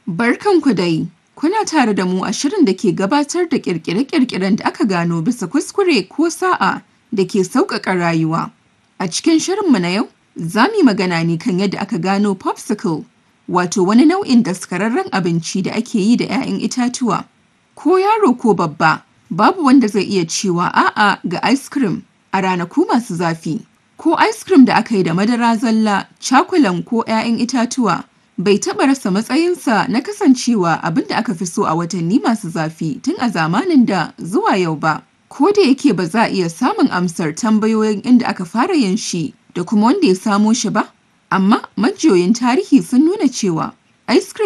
Barkanku dai, kuna tare da mu a shirin da ke gabatar da ƙirƙire-ƙirƙiren da aka gano bisa kuskure ko sa'a da ke sauƙaƙa rayuwa. A cikin shirinmu na yau, za mu yi magana ne kan yadda aka gano popsicle, wato wani nau'in daskararren abinci da ake yi da ‘ya'yan itatuwa. Ko yaro ko babba, babu wanda zai iya cewa a'a ga ice cream a ranaku masu zafi. Ko ice cream da aka yi da madara zalla, cakulan ko ‘ya'yan itatuwa bai taɓa rasa matsayinsa na kasancewa abin da aka fi so a watanni masu zafi tun a zamanin da zuwa yau ba. Ko da yake ba za a iya samun amsar tambayoyin inda aka fara yin shi da kuma wanda ya samo shi ba, amma majiyoyin tarihi sun nuna cewa ice cream